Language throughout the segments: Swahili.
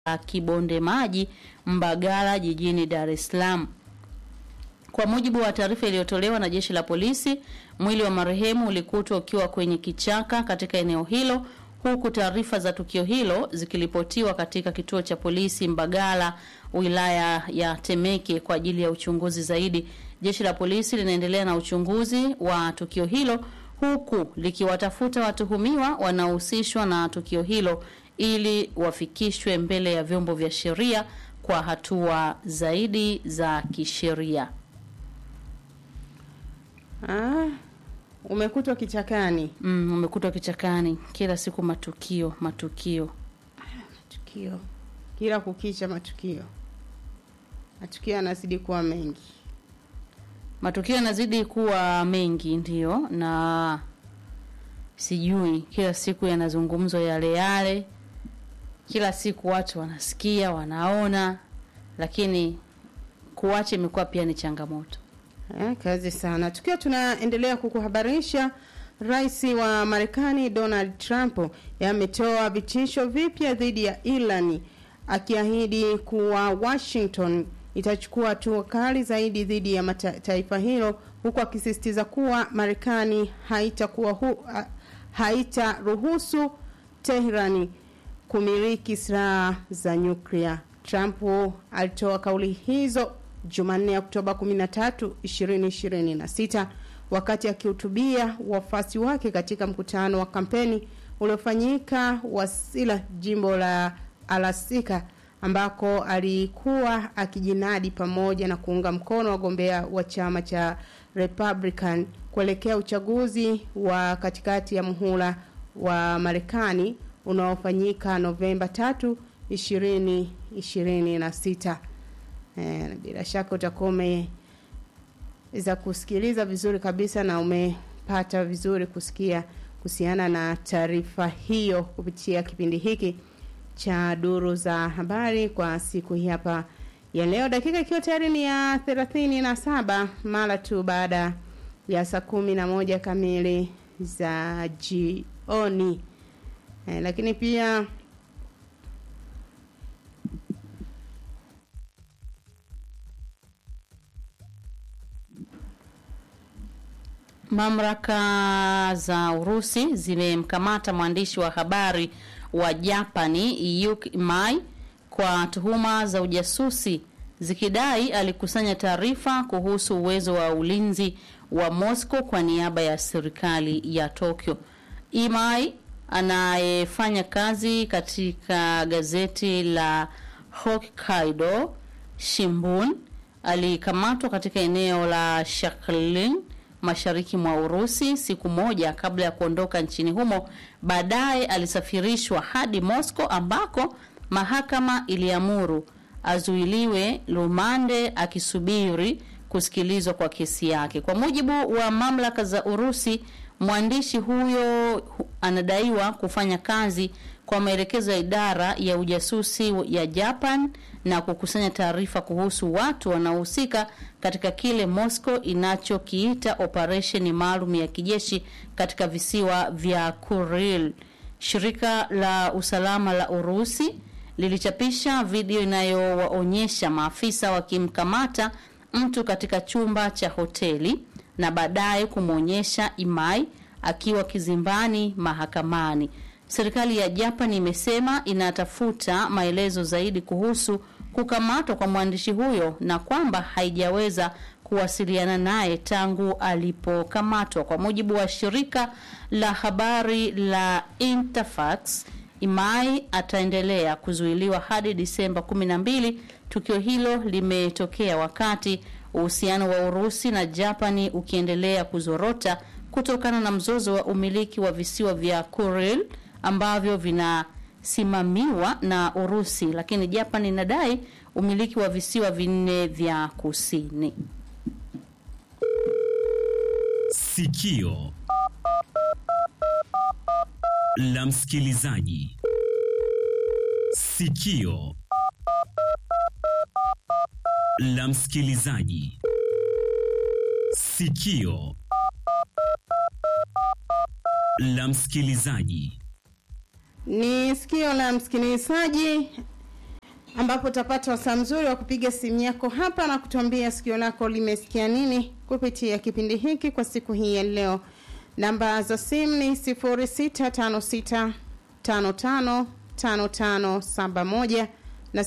Kibonde Maji, Mbagala, jijini Dar es Salaam. Kwa mujibu wa taarifa iliyotolewa na jeshi la polisi, mwili wa marehemu ulikutwa ukiwa kwenye kichaka katika eneo hilo, huku taarifa za tukio hilo zikiripotiwa katika kituo cha polisi Mbagala, wilaya ya Temeke kwa ajili ya uchunguzi zaidi. Jeshi la polisi linaendelea na uchunguzi wa tukio hilo huku likiwatafuta watuhumiwa wanaohusishwa na tukio hilo ili wafikishwe mbele ya vyombo vya sheria kwa hatua zaidi za kisheria. Ah, umekutwa kichakani. Mm, umekutwa kichakani, kila siku matukio matukio. Matukio kila kukicha, matukio matukio yanazidi kuwa mengi. Matukio yanazidi kuwa mengi, ndiyo, na sijui, kila siku yanazungumzwa yale yale, kila siku watu wanasikia, wanaona, lakini kuacha imekuwa pia ni changamoto. Eh, kazi sana. Tukiwa tunaendelea kukuhabarisha, Rais wa Marekani Donald Trump ametoa vitisho vipya dhidi ya Iran akiahidi kuwa Washington itachukua hatua kali zaidi dhidi ya mata, taifa hilo huku akisisitiza kuwa Marekani haitakuwa hu, ha, haitaruhusu Teherani kumiliki silaha za nyuklia. Trump alitoa kauli hizo Jumanne Oktoba 13, 2026 wakati akihutubia wafuasi wake katika mkutano wa kampeni uliofanyika Wasilla, jimbo la Alasika ambako alikuwa akijinadi pamoja na kuunga mkono wagombea wa chama cha Republican kuelekea uchaguzi wa katikati ya muhula wa Marekani unaofanyika Novemba 3, 2026. Eh, bila shaka utakuwa umeweza kusikiliza vizuri kabisa na umepata vizuri kusikia kuhusiana na taarifa hiyo kupitia kipindi hiki cha duru za habari kwa siku hii hapa ya leo, dakika ikiwa tayari ni ya thelathini na saba mara tu baada ya saa kumi na moja kamili za jioni. Eh, lakini pia Mamlaka za Urusi zimemkamata mwandishi wa habari wa Japani Yuki Mai kwa tuhuma za ujasusi zikidai alikusanya taarifa kuhusu uwezo wa ulinzi wa Moscow kwa niaba ya serikali ya Tokyo. Imai anayefanya kazi katika gazeti la Hokkaido Shimbun alikamatwa katika eneo la Shaklin mashariki mwa Urusi siku moja kabla ya kuondoka nchini humo. Baadaye alisafirishwa hadi Moscow ambako mahakama iliamuru azuiliwe lumande akisubiri kusikilizwa kwa kesi yake. Kwa mujibu wa mamlaka za Urusi, mwandishi huyo anadaiwa kufanya kazi kwa maelekezo ya idara ya ujasusi ya Japan na kukusanya taarifa kuhusu watu wanaohusika katika kile Moscow inachokiita operesheni maalum ya kijeshi katika visiwa vya Kuril. Shirika la usalama la Urusi lilichapisha video inayowaonyesha maafisa wakimkamata mtu katika chumba cha hoteli na baadaye kumwonyesha Imai akiwa kizimbani mahakamani. Serikali ya Japan imesema inatafuta maelezo zaidi kuhusu kukamatwa kwa mwandishi huyo na kwamba haijaweza kuwasiliana naye tangu alipokamatwa. Kwa mujibu wa shirika la habari la Interfax, Imai ataendelea kuzuiliwa hadi Disemba 12. Tukio hilo limetokea wakati uhusiano wa Urusi na Japani ukiendelea kuzorota kutokana na mzozo wa umiliki wa visiwa vya Kuril ambavyo vinasimamiwa na Urusi, lakini Japan inadai umiliki wa visiwa vinne vya kusini. Sikio la msikilizaji. Sikio la msikilizaji. Sikio la msikilizaji. ni sikio la msikilizaji ambapo utapata wasaa mzuri wa kupiga simu yako hapa na kutuambia sikio lako limesikia nini kupitia kipindi hiki kwa siku hii ya leo. Namba za simu ni 0656555571 na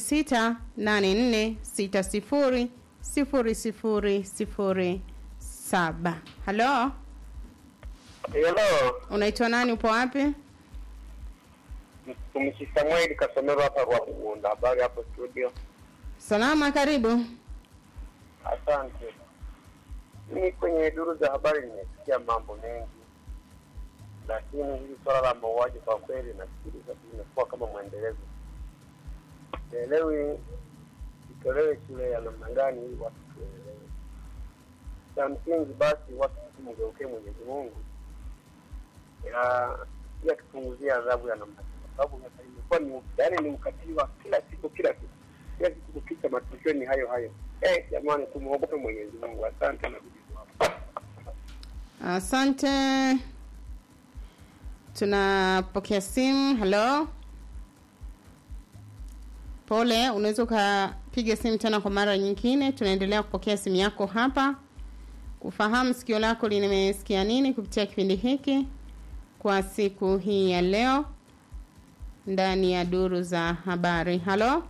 0684600007. Halo, Hello, unaitwa nani? Upo wapi? mtumishi Samueli Kasomero hapa Rwakunda. Habari hapo studio? Salama, karibu. Asante. Mimi kwenye duru za habari nimesikia mambo mengi, lakini hili swala la mauaji kwa kweli nafikiri sasa limekuwa kama mwendelezo. Sielewi itolewe shule ya namna gani ili watu tuelewe. Cha msingi basi watu tumgeuke Mwenyezi Mungu ya ya tupunguzia adhabu ya namna hiyo, kwa sababu sasa imekuwa ni yaani ni ukatili wa kila siku kila siku kila siku kukicha, matukio ni hayo hayo. Eh, jamani, tumuogope Mwenyezi Mungu. Asante na kujibu hapo. Asante. Tunapokea simu. Halo, pole, unaweza ukapiga simu tena kwa mara nyingine. Tunaendelea kupokea simu yako hapa kufahamu sikio lako limesikia nini kupitia kipindi hiki kwa siku hii ya leo ndani ya duru za habari. Halo.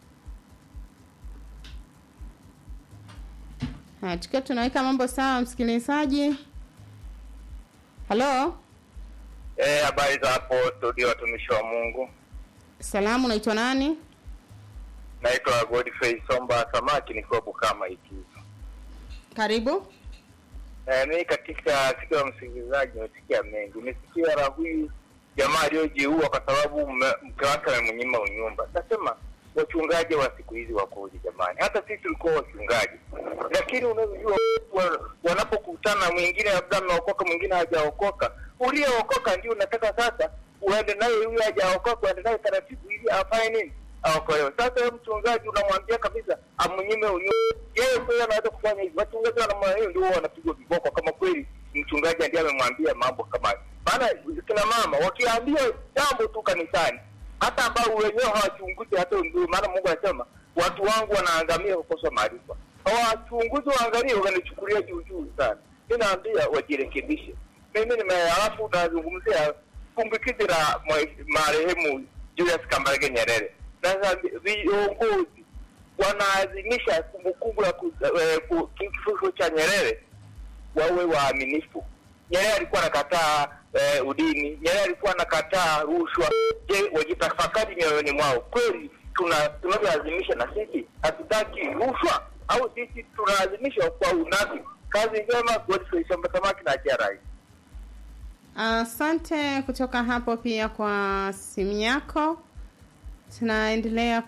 Ha, tukiwa tunaweka mambo sawa, msikilizaji. Halo, Eh, habari za hapo studio, watumishi wa Mungu. salamu, unaitwa nani? Naitwa Godfrey Somba Samaki, nikiwa Bukama Ikizo. Karibu. Eh, mimi katika sikio la msikilizaji nimesikia mengi. Nimesikia la huyu jamaa aliyojiua kwa sababu mme- mke wake amemnyima unyumba. Nasema wachungaji wa siku hizi wakoje jamani? Hata sisi tulikuwa wachungaji, lakini unavyojua wa- wanapokutana, mwingine labda ameokoka, mwingine hajaokoka. Uliyeokoka ndio unataka sasa uende naye, yule hajaokoka uende naye taratibu, ili afanye nini? Aokolewe. Sasa wewe mchungaji unamwambia kabisa amnyime unyumba, yeye kweli anaweza kufanya hivyo? Wachungaji wanamwambia hiyo, ndio wanapigwa viboko kama kweli mchungaji ndiye amemwambia mambo kama hayo. Maana kina mama wakiambia jambo tu kanisani, hata ambao wenyewe hawachunguzi hata ndio maana Mungu anasema watu wangu wanaangamia kwa kukosa maarifa. Hawachunguzi waangalie, wananichukulia juu juu sana. Mimi naambia wajirekebishe. Mimi nime alafu nazungumzia kumbukizi la mwe- marehemu Julius Kambarage Nyerere. Sasa viongozi wanaadhimisha kumbukumbu ya ku- eh, ku- kifo cha Nyerere wawe waaminifu. Nyerere alikuwa anakataa eh, udini. Nyerere alikuwa anakataa rushwa. Je, wajitafakari mioyoni mwao, kweli tuna tunavyoadhimisha na sisi hatutaki rushwa au sisi tunaadhimisha kwa unafiki? Kazi njema, Godfrey Shamba Samaki na Ajia Rais. Asante kutoka hapo pia kwa simu yako. Tunaendelea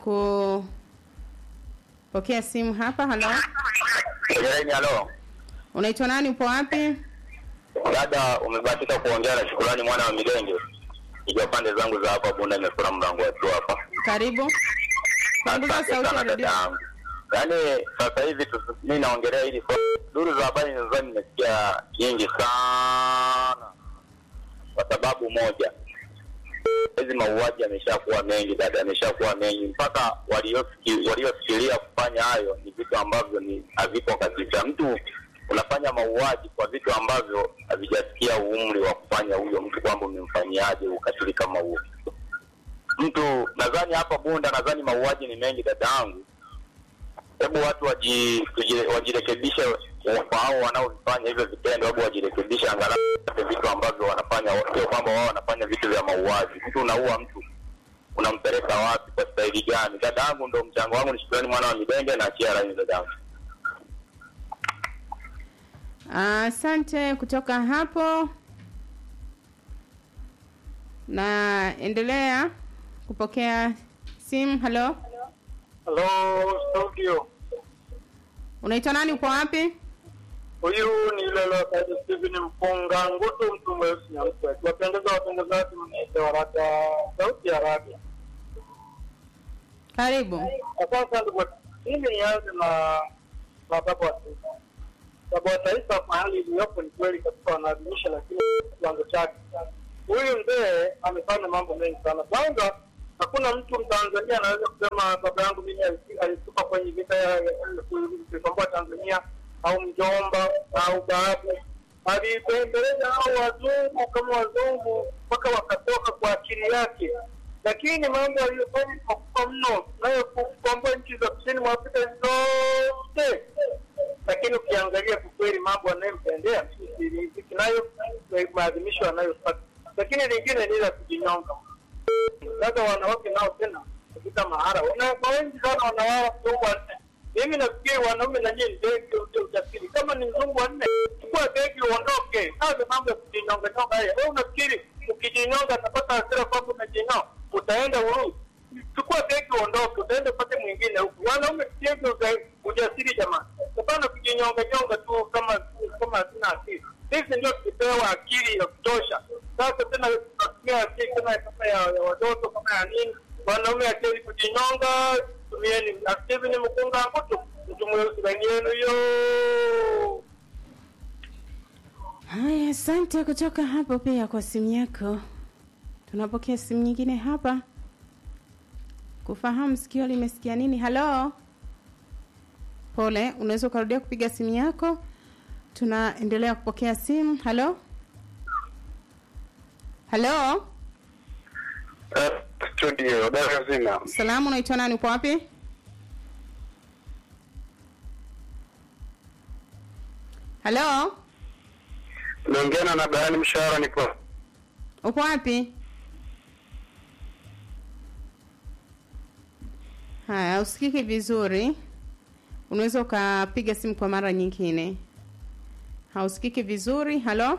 kupokea simu hapa. Halo, Jereni, halo unaitwa nani? Upo wapi? dada, umebahatika kuongea na Shukurani mwana wa Milenge, ikiwa pande zangu za hapa Bunda, nimefura mlango wetu hapa Karibu. Punguza Asante sauti ya sana redio. dada yangu. Yaani sasa hivi tu- mimi naongelea hili swala. duru za habari nadhani nimesikia nyingi sana, kwa sababu moja, hizi mauaji yameshakuwa mengi dada, yameshakuwa mengi mpaka waliosiki- waliofikiria kufanya hayo ni vitu ambavyo ni havipo kabisa. Mtu unafanya mauaji kwa vitu ambavyo havijasikia umri wa kufanya huyo mtu, kwamba umemfanyiaje ukatili kama huo mtu nadhani hapa Bunda, nadhani mauaji ni mengi dada yangu. Hebu watu waji, tuji- wajirekebishe kwa hao wanaofanya hivyo vitendo, hebu wajirekebishe, angalau wapate vitu ambavyo wanafanya, sio kwamba wao wanafanya vitu vya mauaji. Mtu unaua mtu unampeleka wapi, kwa staili gani? Dada yangu, ndo mchango wangu. Ni shukrani mwana wa Midenge na achia rai dada yangu. Asante kutoka hapo. Naendelea kupokea simu. Halo, Hello studio, unaitwa nani? Upo wapi? huyu ni Lelo Saidi Steven Mpunga Ngutu, mtu mweusi nyamkwe. Wapendeza watangazaji, mnaita waraka sauti ya radio Karibu. Asante ndugu. Mimi nianze na na baba wa taifa. Baba wa taifa kwa hali iliyopo ni kweli katika wanaadhimisha, lakini kiwango chake. Huyu mzee amefanya mambo mengi sana. Kwanza Hakuna mtu Mtanzania anaweza kusema baba yangu mimi alisi- alisuka kwenye vita ya ya- kuikomboa Tanzania au mjomba au babu. Alipembeleza hao wazungu kama wazungu mpaka wakatoka kwa akili yake, lakini mambo aliyofanya ni makubwa mno, nayo kukomboa nchi za kusini mwa Afrika zote lakini ukiangalia kwa kweli mambo anayemtendea nayo maadhimisho anayopata, lakini lingine ni la kujinyonga. Sasa wanawake nao tena katika mahara wanawake wengi sana wanawala mzungu wanne. Mimi nafikiri wanaume na nyinyi ndege ute ujasiri, kama ni mzungu wanne, chukua begi uondoke. Sasa mambo ya kujinyonga nyonga haya, wewe unafikiri ukijinyonga atapata hasira kwamba umejinyonga, utaenda Urusi? chukua begi uondoke, utaenda upate mwingine huku. Wanaume tusienge uza- ujasiri jamani, hapana kujinyonga nyonga tu kama kama hatuna akili. Sisi ndio tulipewa akili ya kutosha. Sasa tena tunatumia akili kama kama ya, ya watoto kama ya nini. Wanaume akili kujinyonga, tumieni akili ni mkunga mtu mtu mweusi ndani yenu hiyo. Haya, asante kutoka hapo pia kwa simu yako. Tunapokea simu nyingine hapa kufahamu sikio limesikia nini. Halo, pole, unaweza ukarudia kupiga simu yako. Tunaendelea kupokea simu. Halo, halo, Studio Dar zima. salamu, unaitwa nani? Upo wapi? Halo, Naongea na Bayani Mshahara nipo. upo wapi? Haya, usikiki vizuri. Unaweza ukapiga simu kwa mara nyingine. Hausikiki vizuri. Halo,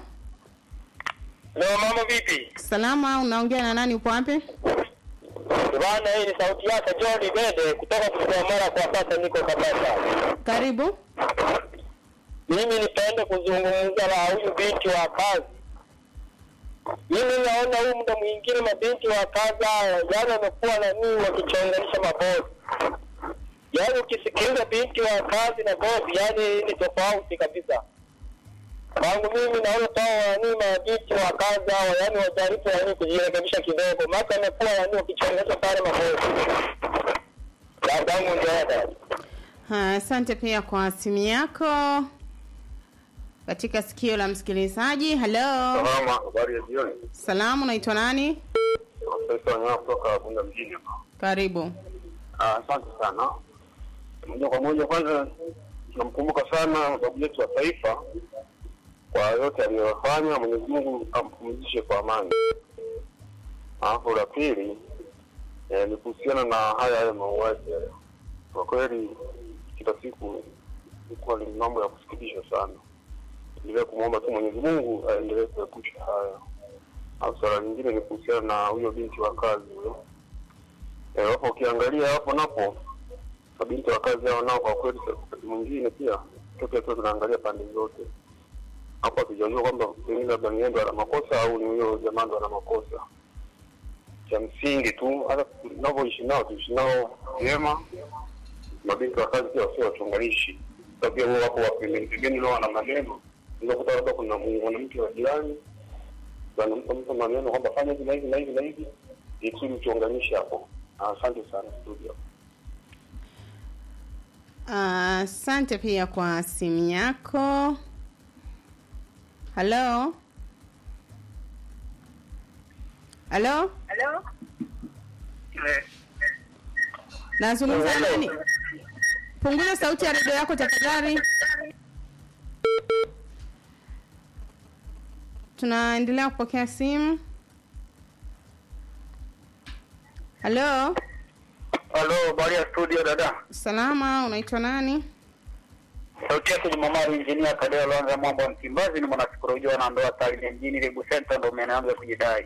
Leo mambo vipi? salama. Unaongea na nani? Upo wapi? Bwana, hii ni sauti yake John Bede kutoka Kigomora. Kwa sasa niko Kabasa. Karibu. Mimi nipende kuzungumza na huyu binti wa kazi. Mimi naona huyu muda mwingine mabinti wa kazi haya yani wamekuwa na nini wakichonganisha mabosi. Yaani ukisikiliza binti wa kazi na bosi, yani ni tofauti kabisa. Kwangu mimi naona sawa yani mabinti wa kazi hao yani wajaribu yani kujirekebisha kidogo, maana wamekuwa yani wakichonganisha sana mabosi. Dadangu ndio hata. Haya, asante pia kwa simu yako katika sikio la msikilizaji. Halo, Salama, habari ya jioni. salamu. Unaitwa nani? Profesa Wanyama kutoka Bunda mjini. Karibu. Ah, Asante sana. Moja kwa moja, kwanza tunamkumbuka sana babu yetu wa taifa kwa yote aliyofanya. Mwenyezi Mungu ampumzishe kwa amani. Alafu la pili eh, ni kuhusiana na haya haya mauaji haya. Kwa kweli kila siku ilikuwa ni mambo ya kusikitisha sana. Endelea kumwomba tu Mwenyezi Mungu aendelee kuepusha haya. Au swala lingine ni kuhusiana na huyo binti wa kazi huyo Eh, hapo ukiangalia hapo napo mabinti wa kazi hao nao kwa kweli wakati mwingine pia toke tu tunaangalia pande zote hapo hatujajua kwamba pengine labda ni yeye ndo ana makosa au ni huyo jamaa ndo ana makosa cha msingi tu hata tunavyoishi nao tuishi nao vyema mabinti wa kazi pia wasio wachunganishi sasa pia wao wako wapembeni pembeni nao wana maneno unaweza kuta labda kuna mwanamke wa jirani anampa mtu maneno kwamba fanya hivi na hivi na hivi na hivi ili kusudi uchonganishe hapo asante sana studio Asante pia kwa simu yako. Halo, halo, Halo? nazungumza na nani? Punguza sauti ya redio yako tafadhali. Tunaendelea kupokea simu. Halo, halo habari ya studio dada salama, unaitwa nani? sauti yake ni mamaru injinia kadeo lonza mambo ya msimbazi ni mwanasikolojia na ndoa Tarime mjini Lebu Center ndo umeanza kujidai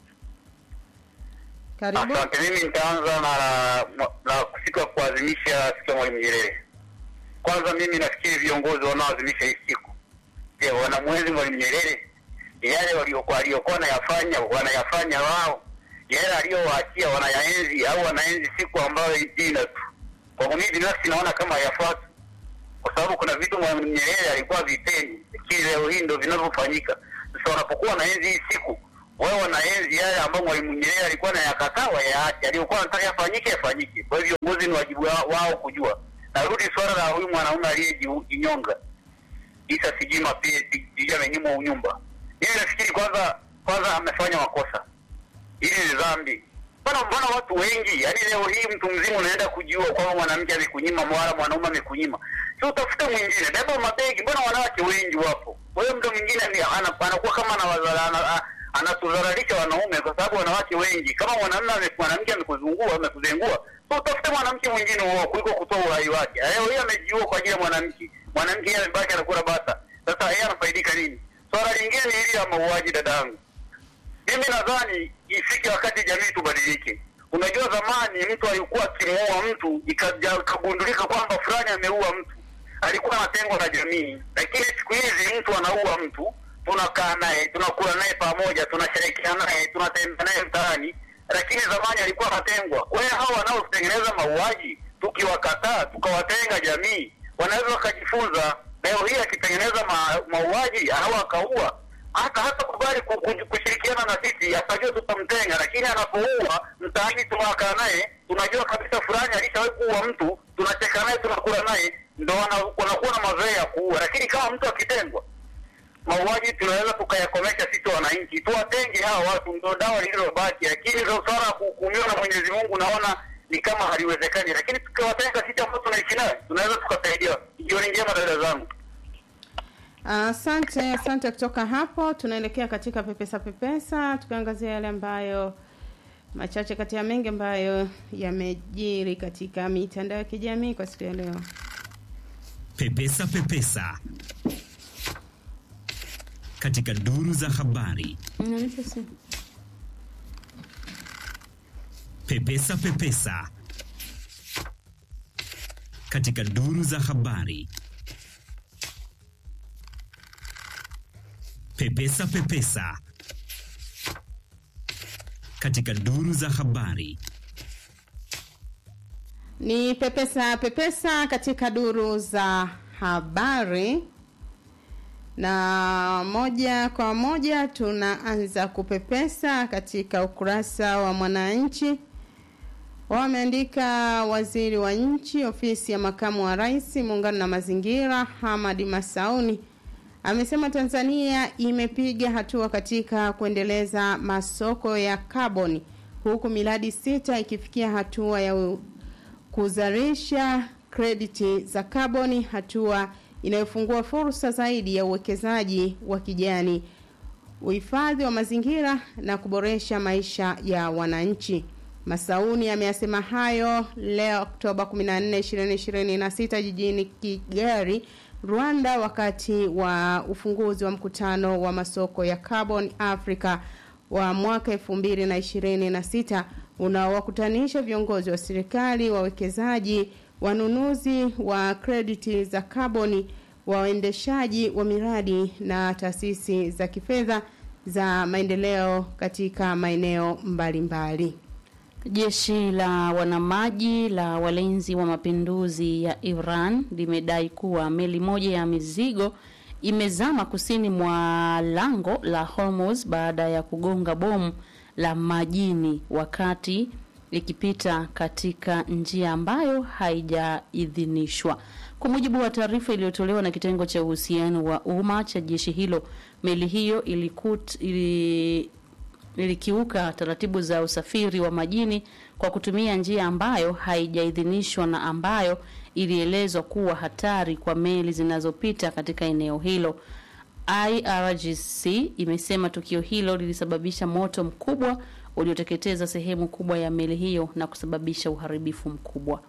Karibu. asante mimi nitaanza na na siku ya kuadhimisha siku ya mwalimu Nyerere kwanza mimi nafikiri viongozi wanaoadhimisha hii siku je wanamwenzi mwalimu Nyerere yale waliokuwa aliyokuwa wanayafanya wanayafanya wao yale aliyowaachia wanayaenzi au wanaenzi siku ambayo ina tu kwangu mimi binafsi naona kama hayafuati kwa sababu kuna vitu mwalimu Nyerere alikuwa vipendi, lakini leo hii ndio vinavyofanyika. Sasa wanapokuwa na enzi hii siku, wao wanaenzi yale ambayo Mwalimu Nyerere alikuwa anayakataa wayaache, aliyokuwa anataka yafanyike yafanyike. Kwa hivyo viongozi ni wajibu wao wao kujua. Narudi swala la huyu mwanaume aliyejinyonga Isa Sijima pia sijui amenyimwa unyumba. Mimi nafikiri kwanza kwanza amefanya makosa. Hili ni dhambi. Mbona mbona watu wengi, yaani leo hii mtu mzima unaenda kujiua kwamba mwanamke amekunyima wala mwanaume amekunyima. Si utafute mwingine, beba mabegi. Mbona wanawake wengi wapo? Kwa hiyo mtu mwingine ni ana- anakuwa kama anawazala ana- anatudhalilisha wanaume kwa sababu wanawake wengi. Kama mwanamume ame- mwanamke amekuzungua amekuzengua, so utafute mwanamke mwingine huo kuliko kutoa uhai wake. Leo hii amejiua kwa ajili ya mwanamke, mwanamke yeye amebaki anakula bata. Sasa yeye anafaidika nini? Swala lingine ni hili ya mauaji, dadangu. Mimi nadhani ifike wakati jamii tubadilike. Unajua, zamani mtu alikuwa akimuua mtu ikaja- ikagundulika kwamba fulani ameua mtu, alikuwa anatengwa na jamii, lakini siku hizi mtu anaua mtu, tunakaa naye, tunakula naye pamoja, tunashirikiana naye, tunatembea naye mtaani, lakini zamani alikuwa anatengwa. Kwa hiyo hao wanaotengeneza mauaji, tukiwakataa tukawatenga jamii, wanaweza wakajifunza. Leo hii akitengeneza ma, mauaji au akaua hata hata kubali ku- ku- kushirikiana na sisi, atajua tutamtenga, lakini anapoua mtaani, tunakaa naye, tunajua kabisa fulani alishawahi kuua mtu, tunacheka naye, tunakula naye, ndo wana- wanakuwa na mazoea ya kuua. Lakini kama mtu akitengwa, mauaji tunaweza tukayakomesha sisi wananchi, tuwatenge hawa watu, ndo dawa lililobaki. Lakini ndo swala la kuhukumiwa na Mwenyezi Mungu naona ni kama haliwezekani, lakini tukiwatenga sisi ambao tunaishi naye, tunaweza tukasaidia. Jioni njema dada zangu. Asante, asante. Kutoka hapo tunaelekea katika pepesa pepesa, tukiangazia yale ambayo machache kati ya mengi ambayo yamejiri katika mitandao ya kijamii kwa siku ya leo. Pepesa Pepesa katika duru za habari. Unanipa simu? Pepesa Pepesa katika duru za habari. Pepesa Pepesa katika duru za habari. Ni pepesa pepesa katika duru za habari, na moja kwa moja tunaanza kupepesa katika ukurasa wa Mwananchi. Wameandika waziri wa nchi ofisi ya makamu wa rais muungano na mazingira Hamadi Masauni amesema Tanzania imepiga hatua katika kuendeleza masoko ya kaboni huku miradi sita ikifikia hatua ya u- kuzalisha krediti za kaboni, hatua inayofungua fursa zaidi ya uwekezaji wa kijani, uhifadhi wa mazingira na kuboresha maisha ya wananchi. Masauni ameyasema hayo leo Oktoba 14, 2026 jijini Kigali, Rwanda, wakati wa ufunguzi wa mkutano wa masoko ya Carbon Africa wa mwaka 2026 unaowakutanisha viongozi wa serikali, wawekezaji, wanunuzi wa krediti za kaboni, waendeshaji wa miradi na taasisi za kifedha za maendeleo katika maeneo mbalimbali. Jeshi la wanamaji la walinzi wa mapinduzi ya Iran limedai kuwa meli moja ya mizigo imezama kusini mwa lango la Hormuz baada ya kugonga bomu la majini wakati ikipita katika njia ambayo haijaidhinishwa. Kwa mujibu wa taarifa iliyotolewa na kitengo cha uhusiano wa umma cha jeshi hilo, meli hiyo ilikut, ili, ilikiuka taratibu za usafiri wa majini kwa kutumia njia ambayo haijaidhinishwa na ambayo ilielezwa kuwa hatari kwa meli zinazopita katika eneo hilo. IRGC imesema tukio hilo lilisababisha moto mkubwa ulioteketeza sehemu kubwa ya meli hiyo na kusababisha uharibifu mkubwa.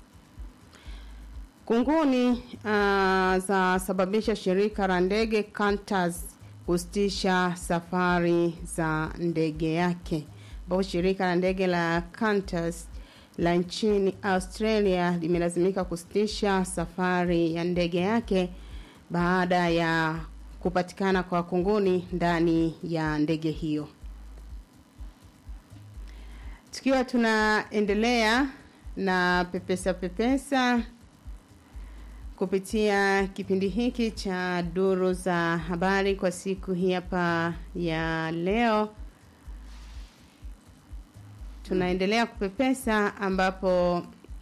Kunguni uh, za sababisha shirika la ndege Qantas kusitisha safari za ndege yake, ambapo shirika la ndege la Qantas la nchini Australia limelazimika kusitisha safari ya ndege yake baada ya kupatikana kwa kunguni ndani ya ndege hiyo. Tukiwa tunaendelea na pepesa pepesa kupitia kipindi hiki cha duru za habari kwa siku hii hapa ya leo tunaendelea kupepesa ambapo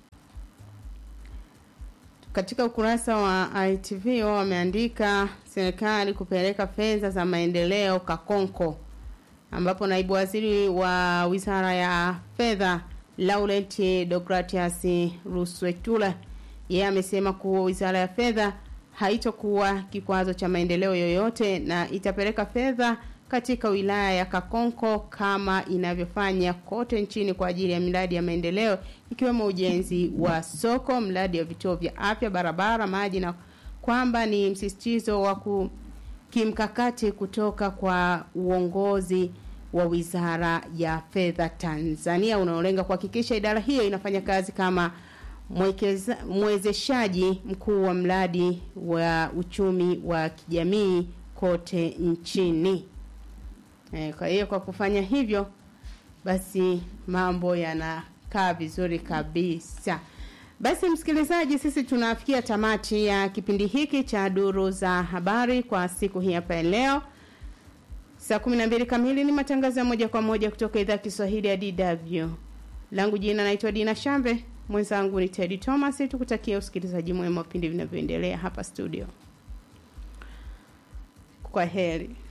katika ukurasa wa ITV wao wameandika serikali kupeleka fedha za maendeleo Kakonko, ambapo naibu waziri wa wizara ya fedha Laurent Deogratias Ruswetula yeye amesema kuwa wizara ya fedha haitokuwa kikwazo cha maendeleo yoyote na itapeleka fedha katika wilaya ya Kakonko kama inavyofanya kote nchini kwa ajili ya miradi ya maendeleo ikiwemo ujenzi wa soko, mradi wa vituo vya afya, barabara, maji na kwamba ni msisitizo wa ku- kimkakati kutoka kwa uongozi wa Wizara ya Fedha Tanzania unaolenga kuhakikisha idara hiyo inafanya kazi kama mwekeza, mwezeshaji mkuu wa mradi wa uchumi wa kijamii kote nchini. E, kwa hiyo kwa kufanya hivyo basi mambo yanakaa vizuri kabisa. Basi msikilizaji, sisi tunafikia tamati ya kipindi hiki cha duru za habari kwa siku hii hapa ya leo. Saa 12 kamili ni matangazo ya moja kwa moja kutoka idhaa ya Kiswahili ya DW. Langu jina naitwa Dina Shambe, mwenzangu ni Teddy Thomas. Tukutakia usikilizaji mwema wa vipindi vinavyoendelea hapa studio. Kwa heri.